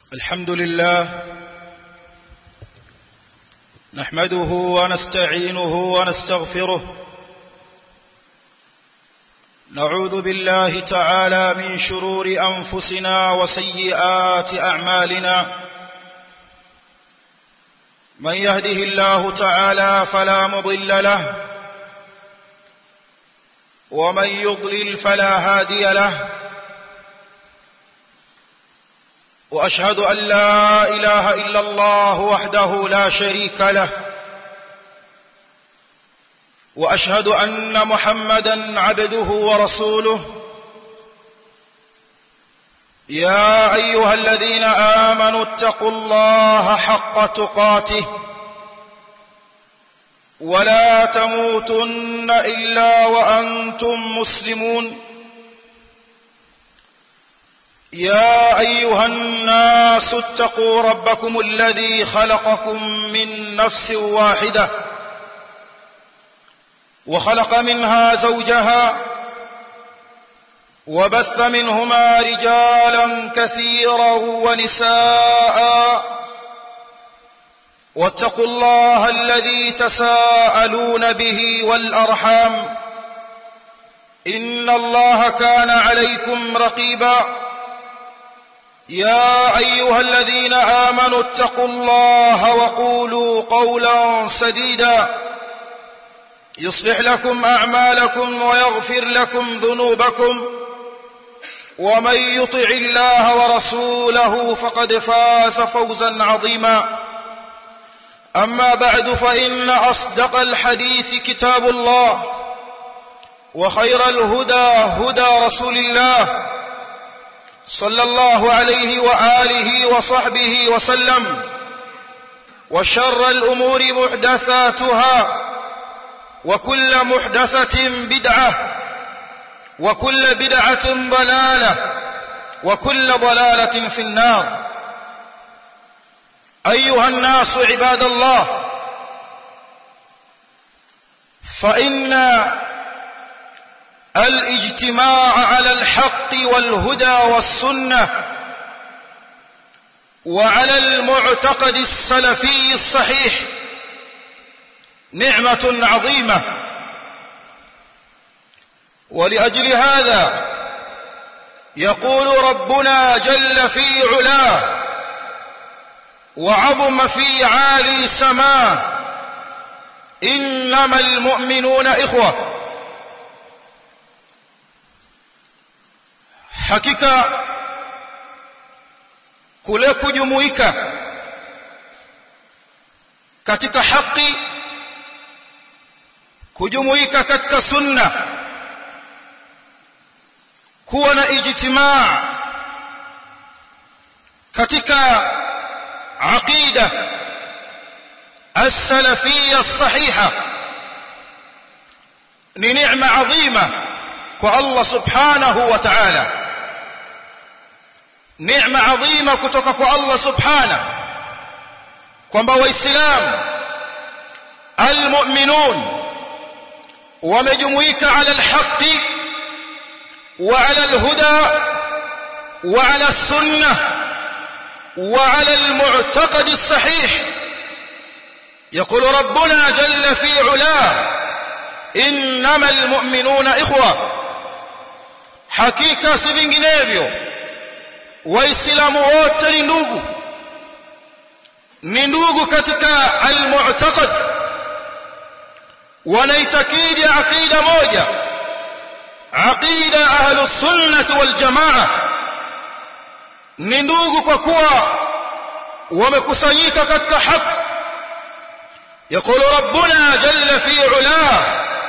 الحمد لله نحمده ونستعينه ونستغفره نعوذ بالله تعالى من شرور أنفسنا وسيئات أعمالنا من يهده الله تعالى فلا مضل له ومن يضلل فلا هادي له واشهد ان لا اله الا الله وحده لا شريك له واشهد ان محمدا عبده ورسوله يا ايها الذين امنوا اتقوا الله حق تقاته ولا تموتن الا وانتم مسلمون يا ايها الناس اتقوا ربكم الذي خلقكم من نفس واحده وخلق منها زوجها وبث منهما رجالا كثيرا ونساء واتقوا الله الذي تساءلون به والارحام ان الله كان عليكم رقيبا يا ايها الذين امنوا اتقوا الله وقولوا قولا سديدا يصلح لكم اعمالكم ويغفر لكم ذنوبكم ومن يطع الله ورسوله فقد فاز فوزا عظيما اما بعد فان اصدق الحديث كتاب الله وخير الهدى هدى رسول الله صلى الله عليه واله وصحبه وسلم وشر الامور محدثاتها وكل محدثه بدعه وكل بدعه ضلاله وكل ضلاله في النار ايها الناس عباد الله فان الاجتماع على الحق والهدى والسنه وعلى المعتقد السلفي الصحيح نعمه عظيمه ولاجل هذا يقول ربنا جل في علاه وعظم في عالي سماه انما المؤمنون اخوه hakika kule kujumuika katika haki kujumuika katika sunna kuwa na ijtimaa katika aqida السلفيه الصحيحه ni neema adhima kwa Allah subhanahu wa ta'ala neema adhima kutoka kwa Allah subhana kwamba waislamu almu'minun wamejumuika ala alhaqi wa ala alhuda wa ala السنه وعلى المعتقد الصحيح يقول ربنا جل في علاه انما المؤمنون اخوه hakika si vinginevyo waislamu wote ni ndugu ni ndugu katika almu'taqad wanaitakidi aqida moja aqida ahlus sunnah wal jamaa ni ndugu kwa kuwa wamekusanyika katika haki يقول ربنا جل في علاه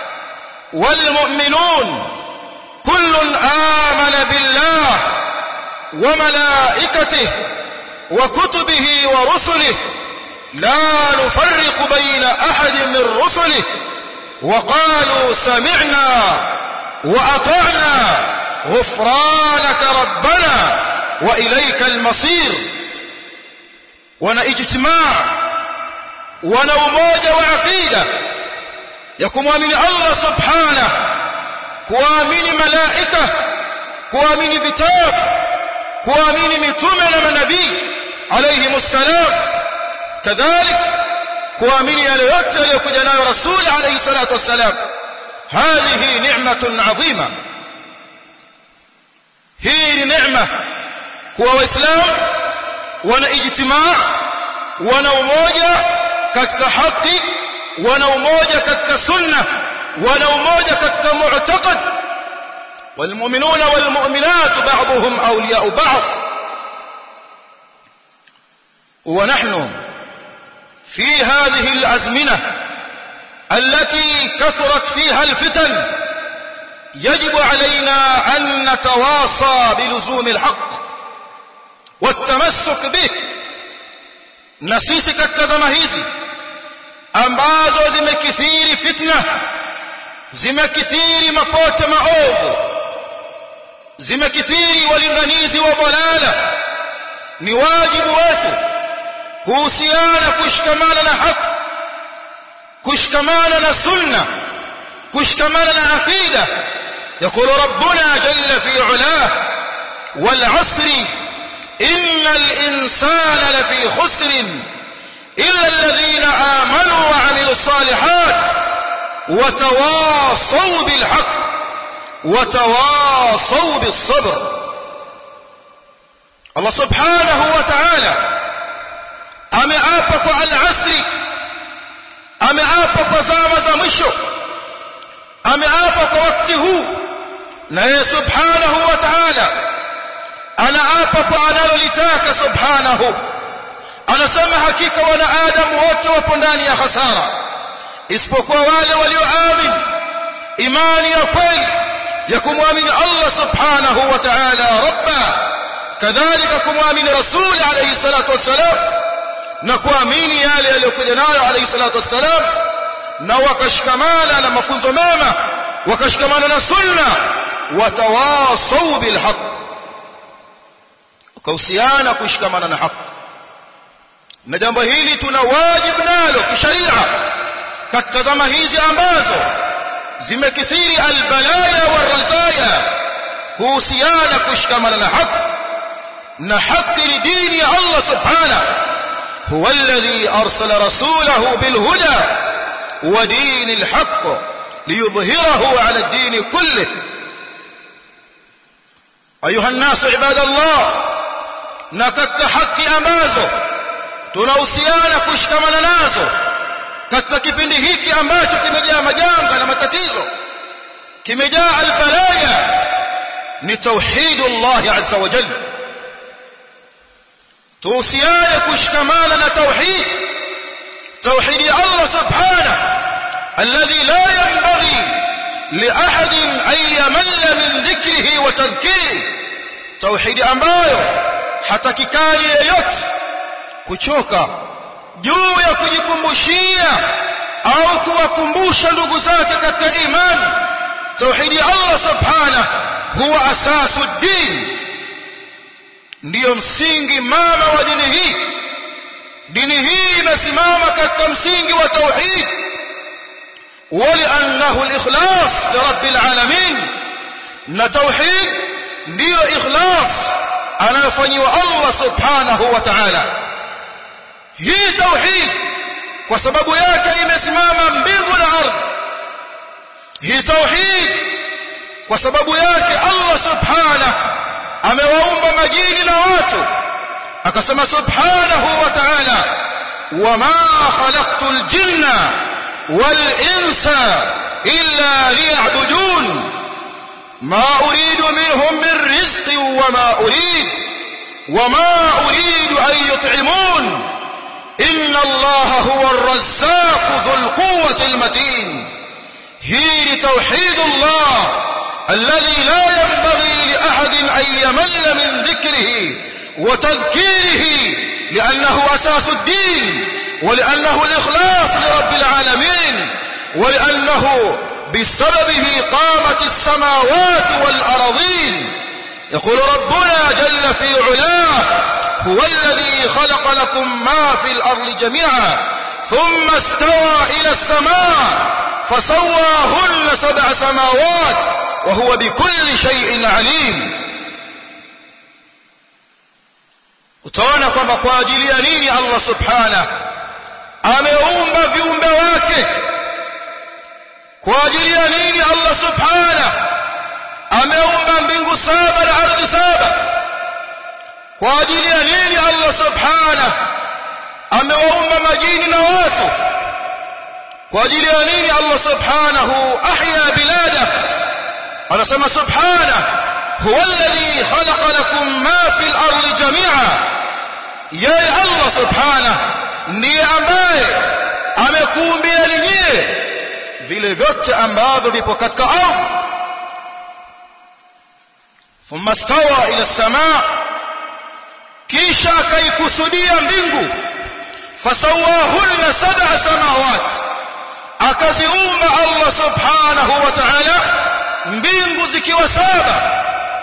والمؤمنون كل آمن بالله وملائكته وكتبه ورسله لا نفرق بين أحد من رسله وقالوا سمعنا وأطعنا غفرانك ربنا وإليك المصير wana ijtimaa wana umoja wa aqida ya kumwamini Allah subhanahu kuamini malaika kuamini vitabu kuamini mitume na manabii kadhalik kuamini yale yote aliyokuja nayo rasul alayhi salatu wassalam hadhihi ni'matun adhima hii ni neema kuwa waislamu wana ijtimaa wana umoja katika haki wana umoja katika sunna wana umoja katika mu'taqad والمؤمنون والمؤمنات بعضهم أولياء بعض ونحن في هذه الأزمنة التي كثرت فيها الفتن يجب علينا أن نتواصى بلزوم الحق والتمسك به نسيسي katika zama hizi ambazo zimekithiri fitna zimekithiri mapote maovu zimekithiri walinganizi wa balala ni wajibu wetu kuhusiana kushikamana na haki kushikamana na sunna kushikamana na aqida يقول ربنا جل في علاه والعصر إن الإنسان لفي خسر إلا الذين آمنوا وعملوا الصالحات وتواصوا بالحق وتواصوا بالصبر الله سبحانه وتعالى ameapa kwa al-asri ameapa kwa zama za mwisho ameapa kwa wakati huu na yeye subhanahu wa ta'ala anaapa kwa analolitaka subhanahu anasema hakika wanaadamu wote wapo ndani ya hasara isipokuwa wale walioamini imani ya kweli ya kumwamini Allah subhanahu wa ta'ala rabba kadhalika kumwamini rasuli alayhi salatu wassalam na kuamini yale yaliyokuja nayo alayhi salatu wassalam na wakashikamana na mafunzo mema wakashikamana na sunna watawasau bilhaq wakahusiana kushikamana na haki na jambo hili tuna wajibu nalo kisharia katika zama hizi ambazo zimekithiri albalaya warazaya kuhusiana kushikamana na haki na haki ni dini ya Allah subhanahu هو الذي أرسل رسوله بالهدى ودين الحق ليظهره على الدين كله أيها الناس عباد الله نكت حق أمازه tunahusiana kushikamana nazo katika kipindi hiki ambacho kimejaa majanga na matatizo kimejaa albalaya ni tauhidullah azza wa jalla tuhusiane kushikamana na tauhid tauhid ya Allah subhanahu alladhi la yanbaghi liahad an yamalla min dhikrihi wa tadhkirihi tauhid ambayo hatakikani yeyote kuchoka juu ya kujikumbushia au kuwakumbusha ndugu zake katika imani tauhid ya Allah subhanahu huwa asasu din ndiyo msingi mama wa dini hii dini hii imesimama katika msingi wa tauhid ولأنه الإخلاص لرب العالمين na tauhid ndiyo ikhlas anayofanyiwa Allah subhanahu wa ta'ala hii tauhid kwa sababu yake imesimama mbingu na ardhi hii tauhid kwa sababu yake Allah subhanahu amewaumba majini na watu akasema subhanahu wa ta'ala wama khalaqtul jinna wal insa illa liya'budun ma uridu minhum min rizqin wama urid wama uridu an yut'imun inna allaha huwa ar-razzaq dhul quwwati al-matin hii ni tauhidullah الذي لا ينبغي لأحد أن يمل من ذكره وتذكيره لأنه أساس الدين ولأنه الإخلاص لرب العالمين ولأنه بسببه قامت السماوات والأرضين يقول ربنا جل في علاه هو الذي خلق لكم ما في الأرض جميعا ثم استوى إلى السماء فسواهن سبع سماوات وهو بكل شيء عليم utaona kwamba kwa ajili ya nini Allah subhanahu ameumba viumbe wake kwa ajili ya nini Allah subhanahu ameumba mbingu saba na ardhi saba kwa ajili ya nini Allah subhanahu amewaumba majini na watu kwa ajili ya nini Allah subhanahu ahya bilada anasema subhanahu huwa alladhi khalaqa lakum ma fil ardi jami'a yeye Allah subhanahu ndiye ambaye amekuumbia nyie vile vyote ambavyo vipo katika ardhi thumma stawa ila samaa kisha akaikusudia mbingu fasawahunna sab'a samawat akaziumba Allah subhanahu wa ta'ala mbingu zikiwa saba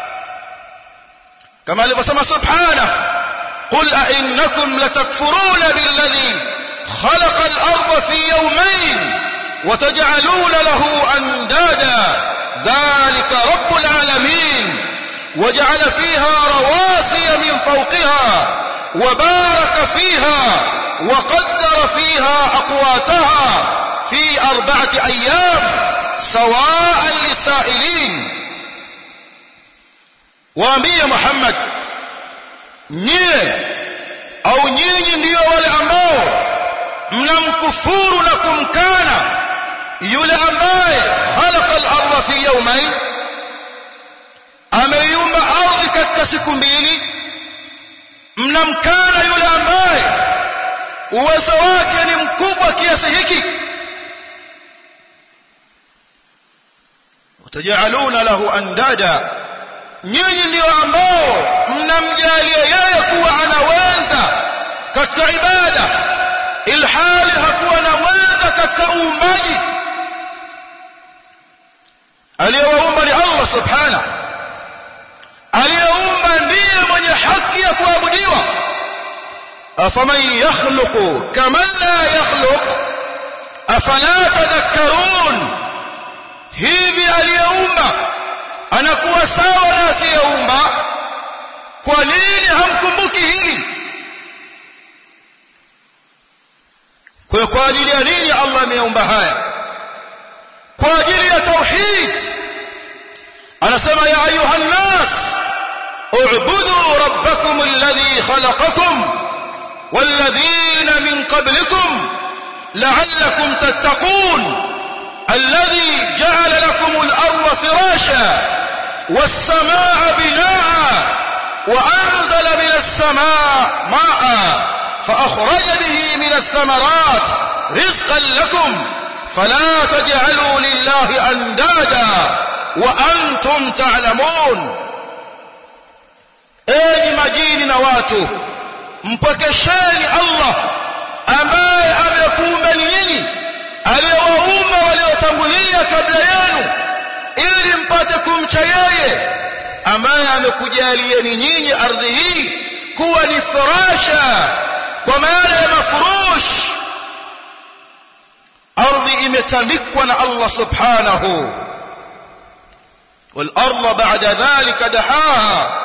kama alivyosema subhanahu قل أئنكم لتكفرون بالذي خلق الأرض في يومين وتجعلون له أندادا ذلك رب العالمين وجعل فيها رواسي من فوقها وبارك فيها وقدر فيها أقواتها في أربعة أيام سواء للسائلين وأمي محمد nyie au nyinyi ndiyo wale ambao mnamkufuru na kumkana yule ambaye khalaqa al-ardha fi yawmayn ameiumba ardhi katika siku mbili mnamkana yule ambaye uwezo wake ni mkubwa kiasi hiki watajaluna lahu andada nyinyi ndio ambao mnamjalia yeye kuwa anaweza katika ibada ilhali hakuwa na mwenza katika uumbaji aliyewaumba ni Allah subhanahu aliyeumba ndiye mwenye haki ya kuabudiwa afaman yakhluqu kaman la yakhluq afala tadhakkarun hivi aliyeumba anakuwa sawa na asiyeumba kwa nini hamkumbuki hili kwa kwa ajili ya nini Allah ameumba haya kwa ajili ya tauhid anasema ya ayuha nas اعبدوا ربكم الذي خلقكم والذين من قبلكم لعلكم تتقون الذي جعل لكم الأرض فراشا والسماء بناء وأنزل من السماء ماء فأخرج به من الثمرات رزقا لكم فلا تجعلوا لله أندادا وأنتم تعلمون enyi majini na watu mpokesheni Allah ambaye amekuumbeni nyinyi aliyewaumba waliotangulia kabla yenu ili mpate kumcha yeye ambaye amekujalieni nyinyi ardhi hii kuwa ni farasha kwa maana ya mafurush ardhi imetandikwa na Allah subhanahu والأرض بعد ذلك دحاها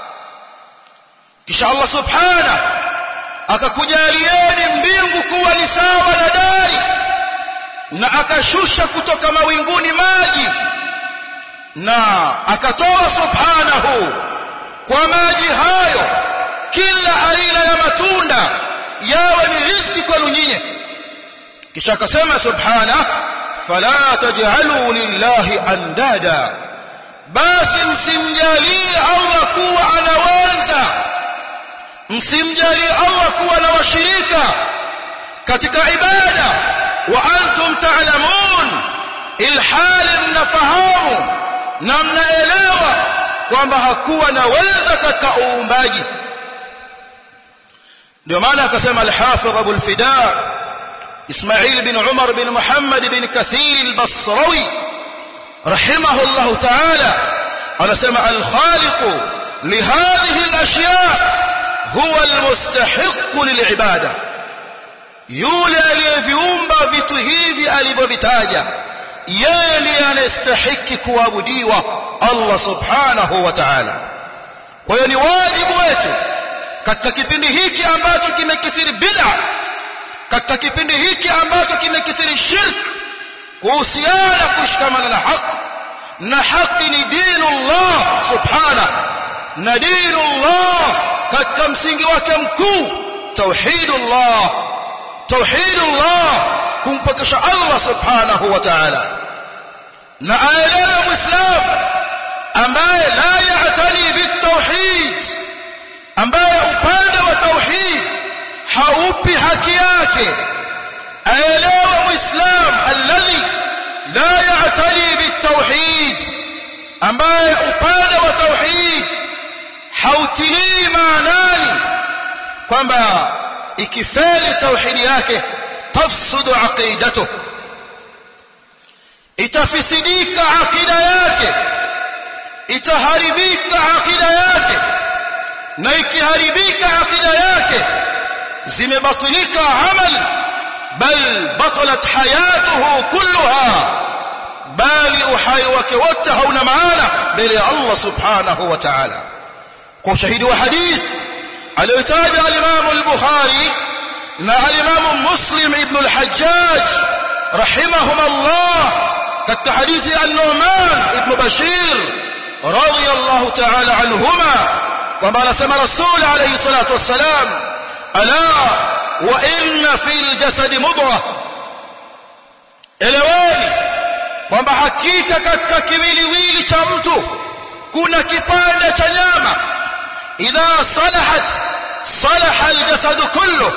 kisha Allah subhanahu akakujalieni mbingu kuwa ni sawa na dari na akashusha kutoka mawinguni maji na akatoa subhanahu kwa maji hayo kila aina ya matunda yawe ni riziki kwenu nyinyi kisha akasema subhanahu fala taj'alu lillahi andada basi msimjalie Allah kuwa anaweza msimjalie Allah kuwa na washirika katika ibada wa antum ta'lamun ilhali mnafahamu na mnaelewa kwamba hakuwa na weza katika uumbaji ndio maana akasema al-Hafidh Abu al-Fida Ismail bin Umar bin Muhammad bin Kathir al-Basrawi رحمه الله تعالى anasema al-Khaliq لهذه الأشياء هو المستحق للعبادة yule aliyeviumba vitu hivi alivyovitaja yeye ndiye anastahiki kuabudiwa Allah subhanahu wa ta'ala kwa hiyo ni wajibu wetu katika kipindi hiki ambacho kimekithiri bid'a katika kipindi hiki ambacho kimekithiri shirk kuhusiana kushikamana na haki na haki ni dinullah subhana na dinullah katika msingi wake mkuu tauhidullah tauhidullah kumpokesha Allah subhanahu wa ta'ala na aelewe muislamu ambaye la ya'tani bitauhid ambaye upande wa tauhid haupi haki yake aelewe muislam alladhi la ya'tani bitauhid ambaye upande wa tauhid hautilii maanani kwamba ikifeli tauhidi yake tafsudu aqidatuh itafisidika akida yake itaharibika akida yake na ikiharibika akida yake zimebatilika amal bal batalat hayatuhu kulluha bali uhai wake wote hauna maana mbele ya Allah subhanahu wa ta'ala kwa ushahidi wa hadith aliyotaja al-Imam al-Bukhari na al-Imam Muslim ibn al-Hajjaj rahimahumullah katika hadithi an-Nu'man ibn Bashir radiyallahu ta'ala anhuma kwamba anasema Rasul alayhi salatu wassalam ala wa inna fil jasadi mudghah eleweni kwamba hakika katika kiwiliwili cha mtu kuna kipande cha nyama idha salahat salaha aljasadu kullu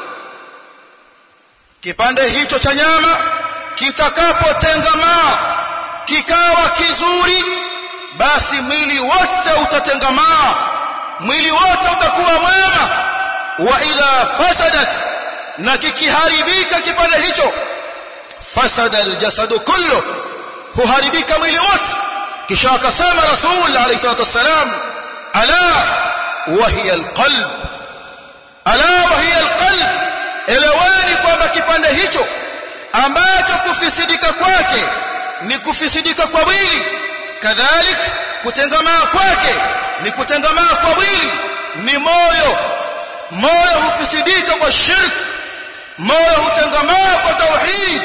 kipande hicho cha nyama kitakapotengamaa kikawa kizuri basi mwili wote utatengamaa mwili wote utakuwa mwema wa idha fasadat na kikiharibika kipande hicho fasada aljasadu kullu huharibika mwili wote kisha akasema rasul alayhi salatu wassalam ala wa hiya alqalb ala wa hiya alqalb elewani kwamba kipande hicho ambacho kufisidika kwake ni kufisidika kwa mwili kadhalik kutengamaa kwake ni kutengamaa kwa mwili ni moyo moyo hufisidika kwa shirk moyo hutengamaa kwa tauhid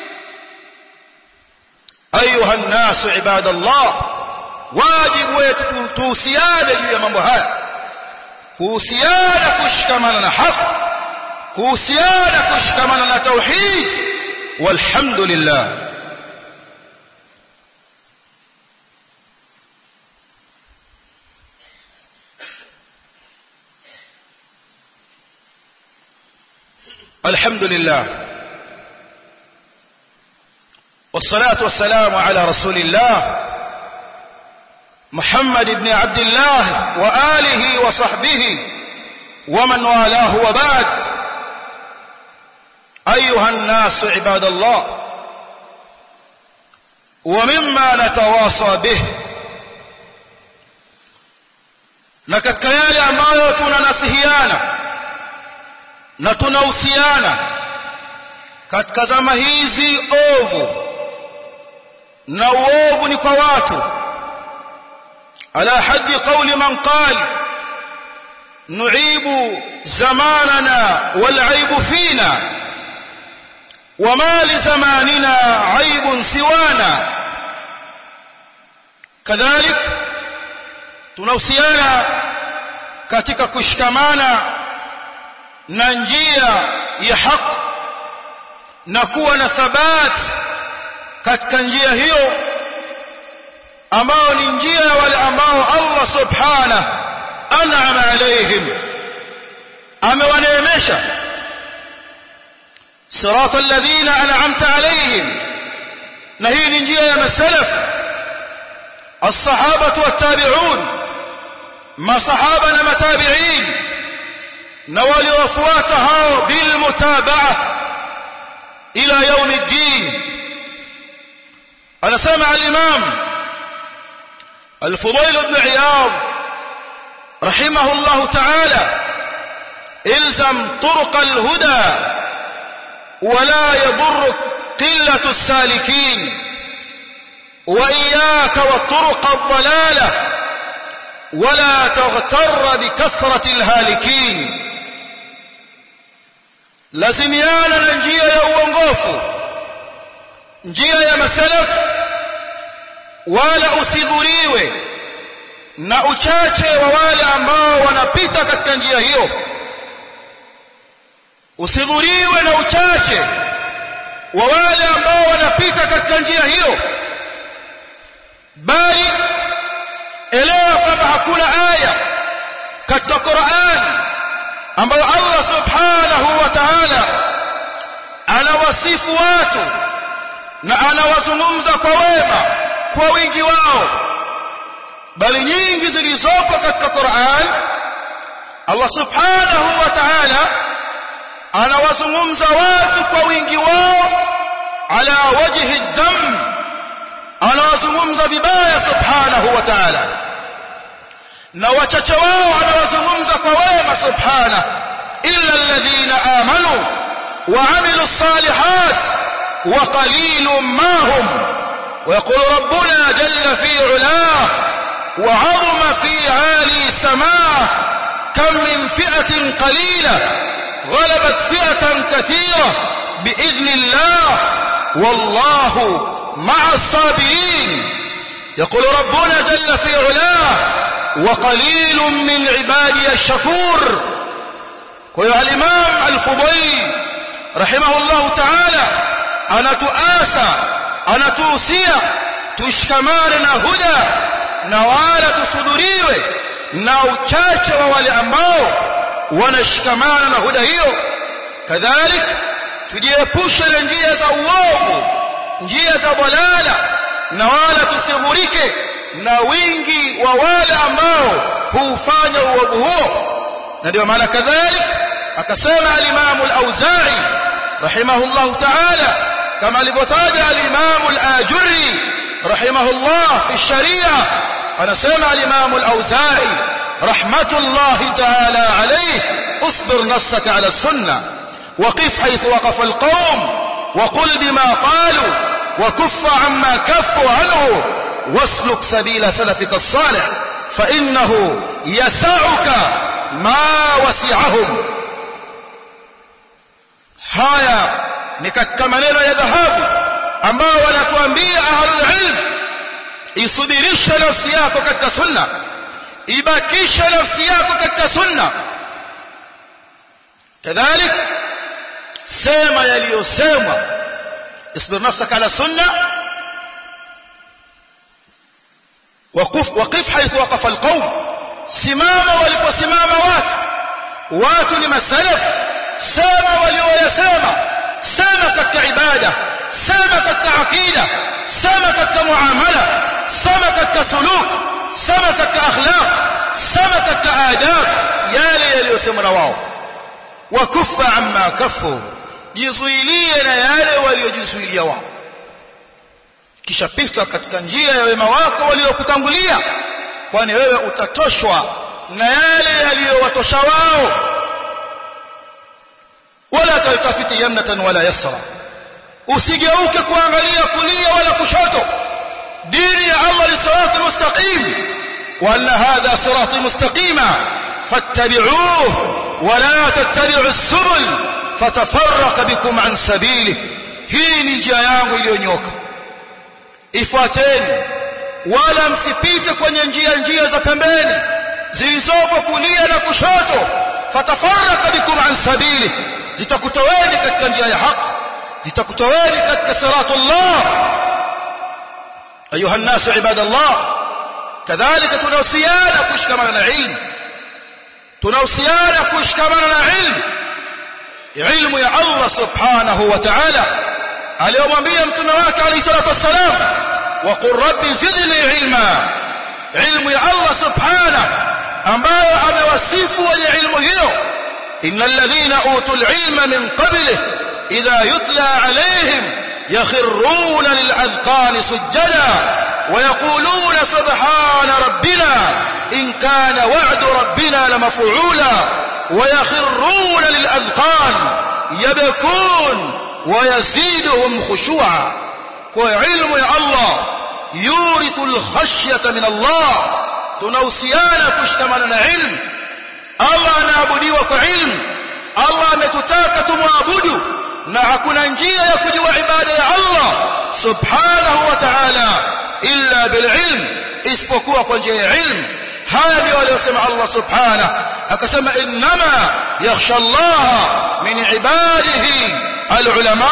ayuha nnasu ibadallah wajibu wetu tuhusiane juu ya mambo haya kuhusiana kushikamana na haki kuhusiana kushikamana na tauhid walhamdulillah الحمد لله والصلاة والسلام على رسول الله محمد بن عبد الله وآله وصحبه ومن والاه وبعد أيها الناس عباد الله ومما نتواصى به na katika yale ambayo tunanasihiana na tunahusiana katika zama hizi ovu na uovu ni kwa watu ala haddi qawli man qala nu'ibu zamanana wal 'aibu fina وما لزماننا عيب سوانا كذلك tunahusiana katika kushikamana na njia ya haki na kuwa na thabat katika njia hiyo ambao ni njia ya wale ambao Allah subhanahu an'ama alaihim amewaneemesha صراط الذين أنعمت عليهم نهي نجيه يا السلف الصحابة والتابعون ما صحابنا متابعين نوالي وفواتها بالمتابعة إلى يوم الدين أنا سمع الإمام الفضيل بن عياض رحمه الله تعالى الزم طرق الهدى ولا يضرك قلة السالكين وإياك والطرق الضلالة ولا تغتر بكثرة الهالكين lazimiana na njia ya uongofu njia ya masalaf wala usidhuriwe na uchache wa wale ambao wanapita katika njia hiyo usidhuriwe na uchache wa wale ambao wanapita katika njia hiyo bali elewa kwamba hakuna aya katika Qur'an ambayo Allah subhanahu wa ta'ala anawasifu watu na anawazungumza kwa wema kwa wingi wao bali nyingi zilizopo katika Qur'an Allah subhanahu wa ta'ala anawazungumza watu kwa wingi wao ala wajhi dham anawazungumza vibaya subhanahu wa ta'ala na wachache wao anawazungumza kwa wema subhana illa alladhina amanu wa amilu salihat wa qalilun ma hum ويقول ربنا جل في علاه وعظم في عالي سماه كم من فئة قليلة غلبت فئة كثيرة بإذن الله والله مع الصابرين يقول ربنا جل في علاه وقليل من عبادي الشكور ويا الإمام الفضيل رحمه الله تعالى أنا تؤاسى أنا توسيا تشكمان هدى نوالا تصدريوه na uchache wa wale ambao wanashikamana na huda hiyo kadhalik tujiepushe na njia za uovu njia za balala na wala tusighurike na wingi wa wale ambao huufanya uovu huo na ndio maana kadhalik akasema al-Imam al-Auza'i rahimahullah ta'ala kama alivyotaja al-Imam al-Ajurri rahimahullah fi sharia anasema al-Imam al-Auza'i rahmatullah ta'ala alayhi اصبر نفسك على السنة وقف حيث وقف القوم وقل بما قالوا وكف عما كفوا عنه واسلك سبيل سلفك الصالح فإنه يسعك ما وسعهم haya ni katika maneno ya dhahabu ambao wanatuambia ahlul ilm isubirishe nafsi yako katika sunna ibakishe nafsi yako katika sunna kadhalik sema yaliyosemwa isbir nafsaka ala sunna وقف وقف حيث وقف القوم simama waliposimama watu watu ni masalaf sema walioyasema sema katika ibada sema katika aqida sema katika muamala sema katika suluk sema katika akhlaq sema katika adab yale yaliyosemwa na wao wakufa amma kafu jizuilie na yale waliojizuilia wao kisha pita katika njia ya wema wako waliokutangulia kwani wewe utatoshwa na yale yaliyowatosha wao wala taltafiti yamnatan wala yasra usigeuke kuangalia kulia wala kushoto dini ya Allah ni sirati mustaqim wa anna hadha sirati mustaqima fattabi'uhu ولا تتبعوا السبل فتفرق بكم عن سبيله hii ni njia yangu iliyonyoka ifuateni wala msipite kwenye njia njia za pembeni zilizopo kulia na kushoto fatafaraka bikum an sabili zitakutoweni katika njia ya haki zitakutoweni katika siratullah ayuha nnasu ibadallah kadhalika tunahusiana kushikamana na ilmu tunahusiana kushikamana na ilmu ilmu ya Allah subhanahu wa ta'ala aliyomwambia mtume wake alayhi salatu wassalam wa qur rabbi zidni ilma ilmu ya Allah subhanahu ambayo amewasifu wenye ilmu hiyo innal ladhina utul ilma min qablihi idha yutla alayhim yakhruna lil adqani sujada ويقولون سبحان ربنا إن كان وعد ربنا لمفعولا ويخرون للأذقان يبكون ويزيدهم خشوعا وعلم يا الله يورث الخشية من الله تنوسيانا كشتمنا علم الله نعبدي وكعلم الله ametutaka kumwabudu na hakuna njia ya kujua ibada ya Allah subhanahu wa ta'ala illa bililm isipokuwa kwa njia ya ilmu haya ndio aliyosema Allah subhanahu akasema innama yakhsha Allah min ibadihi alulama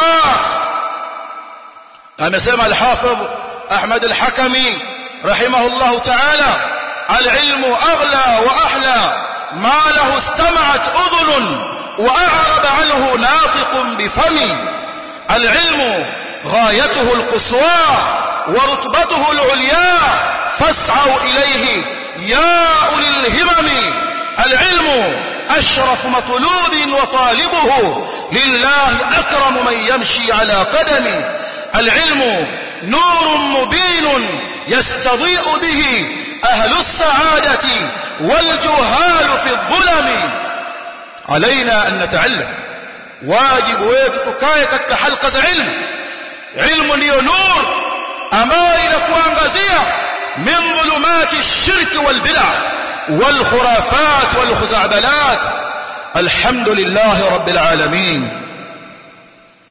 amesema al-Hafidh Ahmad al-Hakami rahimahullah ta'ala al-ilmu aghla wa ahla ma lahu istama'at udhun wa a'raba anhu nafiqun bifami al-ilmu غايته القصوى ورتبته العليا فاسعوا إليه يا أولي الهمم العلم أشرف مطلوب وطالبه لله أكرم من يمشي على قدم العلم نور مبين يستضيء به أهل السعادة والجهال في الظلم علينا أن نتعلم واجب ويتكاية كتك حلقة علم علم لي نور أما إلى كوانغازية من ظلمات الشرك والبدع والخرافات والخزعبلات الحمد لله رب العالمين